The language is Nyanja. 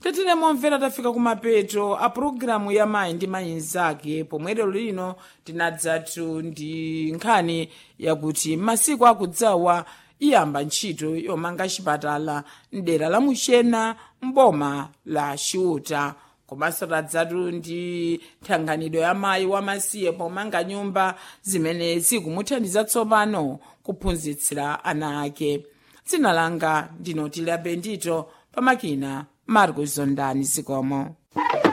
tetere momvera tafika kumapeto a pulogalamu ya mayi ndi mayi mnzake pomwe lero lino tinadzatu ndi nkhani yakuti masiku akudzawa iyamba ntchito yomanga chipatala mdera la muchena mboma la chiuta komanso tadzatu ndi thandizo ya mayi wamasiye pomanga nyumba zimene zikumuthandiza tsopano kuphunzitsira ana ake dzina langa ndinoti la bendito pamakina marcos zondani zikomo